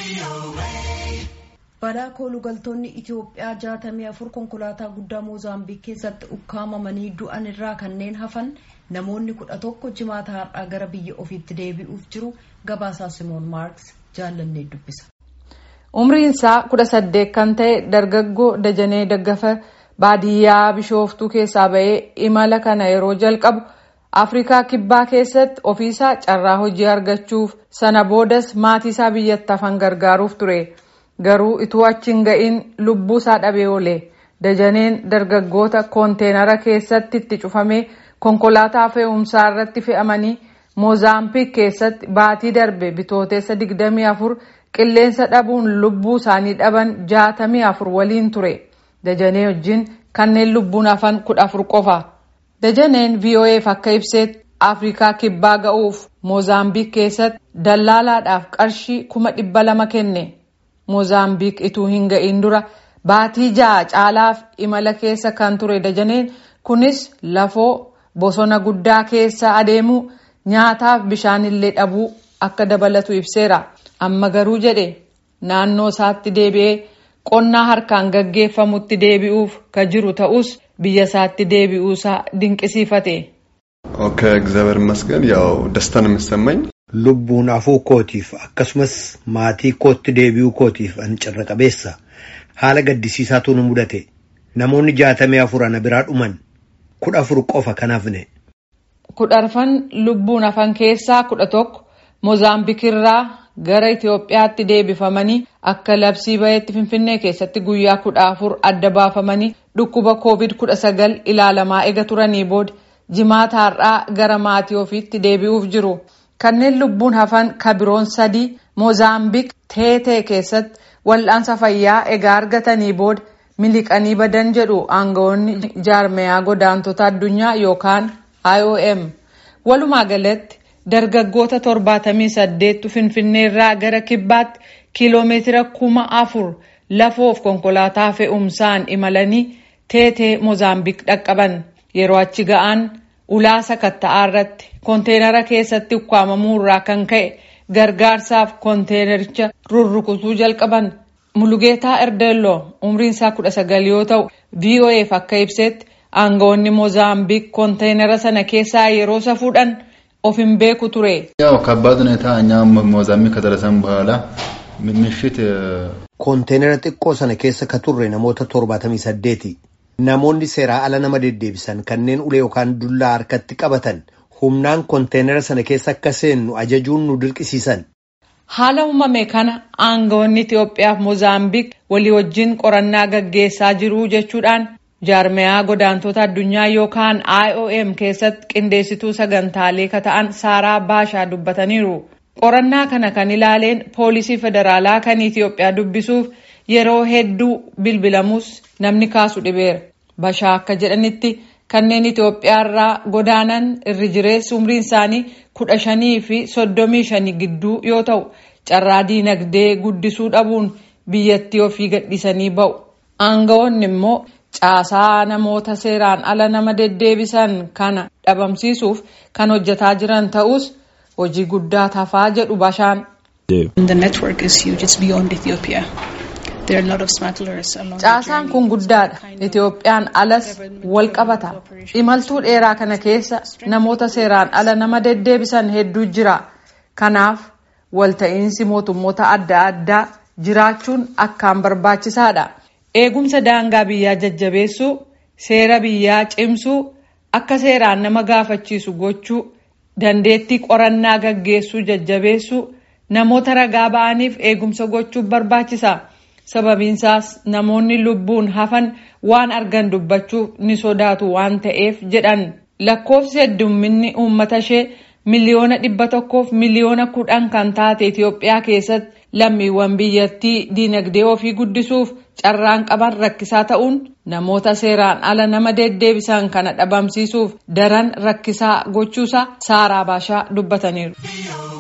Badhaa koolugaltoonni Itoophiyaa jaatamii afur konkolaataa guddaa Moozaambiik keessatti ukkaamamanii du'an irraa kanneen hafan namoonni kudha tokko jimaata har'aa gara biyya ofiitti deebi'uuf jiru gabaasaa Simoon Maarks jaallannee dubbisa. Umriin isaa kudha saddeet kan ta'e dargaggoo Dajanee Daggafa baadiyyaa Bishooftuu keessaa ba'ee imala kana yeroo jalqabu Afrikaa Kibbaa keessatti ofiisaa carraa hojii argachuuf sana boodas maatii isaa biyyatti hafan gargaaruuf ture. Garuu ituu achi hin ga'iin lubbuu isaa dhabee oole. Dajaneen dargaggoota koonteenara keessatti itti cufamee konkolaataa fe'umsaa irratti fe'amanii Moozaambiik keessatti baatii darbe bitooteessa 24 qilleensa dhabuun lubbuu isaanii dhaban 64 waliin ture. Dajanee wajjin kanneen lubbuun hafan 14 qofa. Dajaneen VOA'f akka ibseetti Afrikaa Kibbaa ga'uuf Moozaambiik keessatti dallaalaadhaaf qarshii kuma dhibba lama kenne. Moozaambiik ituu hin ga'iin dura baatii ja'a caalaaf imala keessa kan ture dajaneen kunis lafoo bosona guddaa keessa adeemuu nyaataaf bishaan illee dhabuu akka dabalatu ibseera. Amma garuu jedhe naannoo isaatti deebi'ee qonnaa harkaan gaggeeffamutti deebi'uuf ka jiru ta'us biyya isaatti deebi'uusaa dinqisiifate. ከእግዚአብሔር ይመስገን ያው ደስታ ነው የሚሰማኝ Lubbuun hafuu kootiif akkasumas maatii kootti deebi'uu kootiif an carra qabeessa haala gaddisiisaatu nu mudate namoonni jaatamii afur ana biraa dhuman kudha afur qofa kan hafne. Kudharfan lubbuun hafan keessaa kudha tokko Moozaambiikirraa gara Itoophiyaatti deebifamanii akka labsii baheetti Finfinnee keessatti guyyaa kudha afur adda baafamanii dhukkuba koovid kudha sagal ilaalamaa ega turanii booda jimaata har'aa gara maatii ofiitti deebi'uuf jiru. Kanneen lubbuun hafan kabiroon sadii Moozaambiik teetee keessatti wal'aansa fayyaa egaa argatanii booda miliqanii badan jedhu aangawoonni jaarmeyaa godaantota addunyaa yookaan IOM. Walumaa galatti dargaggoota torbaatamii saddeettu Finfinneerraa gara kibbaatti kiiloomeetira kuma afur lafoof konkolaataa fe'umsaan imalanii teetee Moozaambiik dhaqqaban yeroo achi ga'an. ulaa sakatta'aa irratti konteenara keessatti ukkaamamuu irraa kan ka'e gargaarsaaf konteenericha rurrukutuu jalqaban mulugeetaa erdeelloo umriin isaa kudha sagal yoo ta'u voaf akka ibsetti aangawoonni moozaambiik konteenara sana keessaa yeroo safuudhan of hin beeku ture. ያው ከባድ ሁኔታ እኛ ሞዛምቢክ ከደረሰን በኋላ ምሽት Konteenara xiqqoo sana keessa ka turre namoota torbaatamii saddeeti. Namoonni seeraa ala nama deddeebisan kanneen ulee yookaan dullaa harkatti qabatan humnaan konteenara sana keessa akka seennu ajajuun nu dirqisiisan. Haala uumame kana aangawoonni Itoophiyaaf Moozaambiik walii wajjin qorannaa gaggeessaa jiru jechuudhaan jaarmeyaa godaantota addunyaa yookaan IOM keessatti qindeessituu sagantaalee ka ta'an Saaraa Baashaa dubbataniiru. Qorannaa kana kan ilaaleen poolisii federaalaa kan Itoophiyaa dubbisuuf yeroo hedduu bilbilamus namni kaasu dhibeera. Bashaa akka jedhanitti kanneen Itoophiyaarraa godaanan irri jireessi umriin isaanii kudha shanii fi soddomii shanii gidduu yoo ta'u carraa diinagdee guddisuu dhabuun biyyattii ofii gadhiisanii ba'u. Aangawoonni immoo caasaa namoota seeraan ala nama deddeebisan kana dhabamsiisuuf kan hojjetaa jiran ta'us hojii guddaa tafaa jedhu Bashaan. The network is huge. It's beyond Ethiopia. There are a lot of smugglers along the Caasaan kun guddaadha. Itoophiyaan alas wal qabata. Imaltuu dheeraa kana keessa namoota seeraan ala nama deddeebisan hedduu jira. Kanaaf walta'iinsi mootummoota adda addaa jiraachuun akkaan barbaachisaadha. Eegumsa daangaa biyyaa jajjabeessuu, seera biyyaa cimsuu, akka seeraan nama gaafachiisu gochuu, dandeettii qorannaa gaggeessuu jajjabeessuu, namoota ragaa ba'aniif eegumsa gochuuf barbaachisa. sababiinsaas namoonni lubbuun hafan waan argan dubbachuuf ni sodaatu waan ta'eef jedhan lakkoofsi heddumminni uummata ishee miliyoona dhibba tokkoof miliyoona kudhan kan taate Itoophiyaa keessatti lammiiwwan biyyattii diinagdee ofii guddisuuf carraan qaban rakkisaa ta'uun namoota seeraan ala nama deddeebisan kana dhabamsiisuuf daran rakkisaa gochuusaa saaraa baashaa dubbataniiru.